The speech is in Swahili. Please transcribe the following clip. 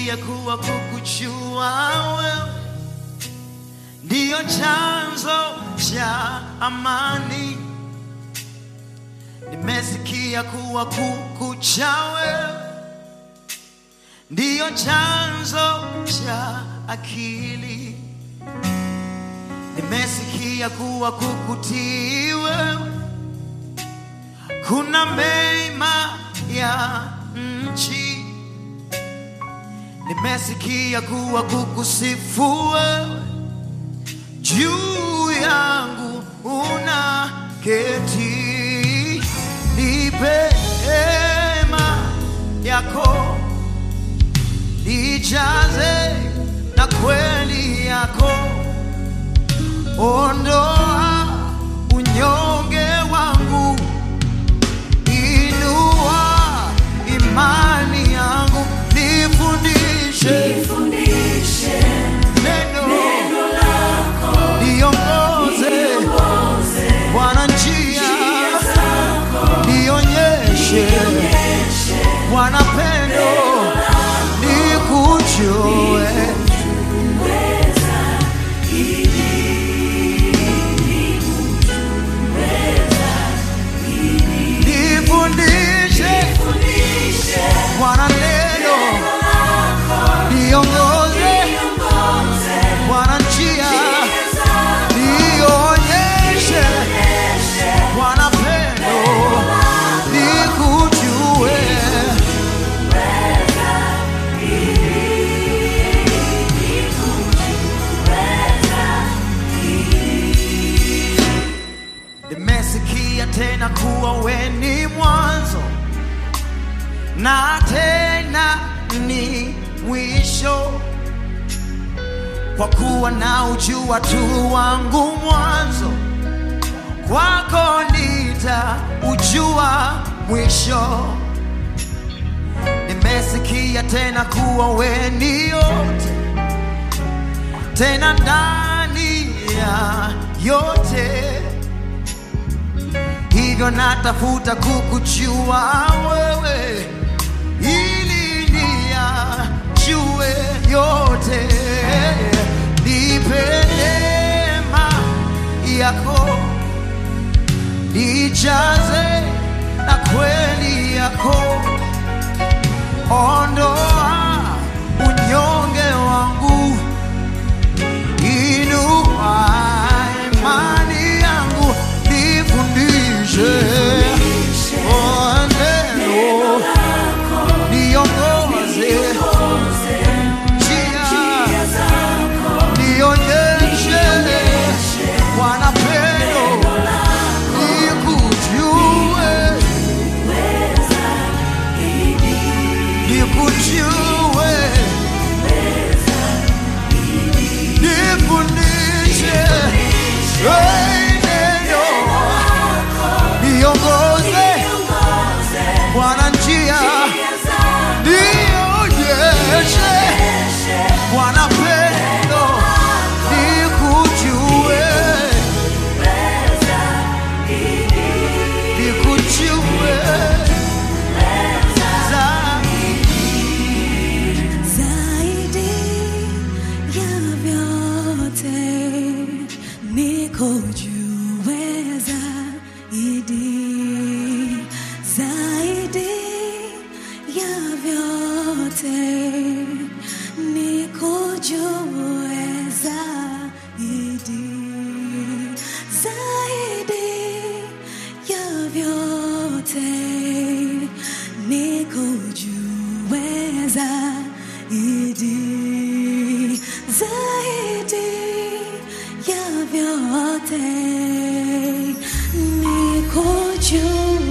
Nimesikia kuwa kukujua wewe ndiyo chanzo cha amani. Nimesikia kuwa kukucha wewe ndiyo chanzo cha akili. Nimesikia kuwa kukutii wewe kuna mema ya nchi. Nimesikia kuwa kukusifu wewe juu yangu una keti, nipe hema yako, nijaze na kweli yako, ondoa unyonge wangu, inua imani yangu, nifundishe Nifundishe neno, neno lako, niongoze niongoze Bwana njia, njia zako, nionyeshe nionyeshe Bwana pendo, nikujue uweza ili nikujue nifundishe Nifundishe Bwana neno, neno lako, niongoze niongoze Bwana njia, njia zako, nionyeshe nionyeshe Bwana pendo, nikujue Nimesikia tena kuwa we ni mwanzo na tena ni mwisho, kwa kuwa na ujua tu wangu mwanzo, kwako nitaujua mwisho. Nimesikia tena kuwa we ni yote, tena ndani ya yote hivyo natafuta kukujua wewe ili niyajue yote. Nipe neema yako, nijaze na kweli yako, ondoa unyonge wangu inua imani yangu, nifundishe Oh, neno, niongoze njia, nionyeshe Bwana pendo, nikujue, nikujue, nifundishe Hey, neno, niongoze Bwana njia, nionyeshe Bwana pendo, nikujue, nikujue zaidi. Zaidi ya vyote nikujue zaidi, zaidi ya vyote nikujue zaidi, zaidi ya vyote nikujue zaidi, zaidi ya vyote nikujue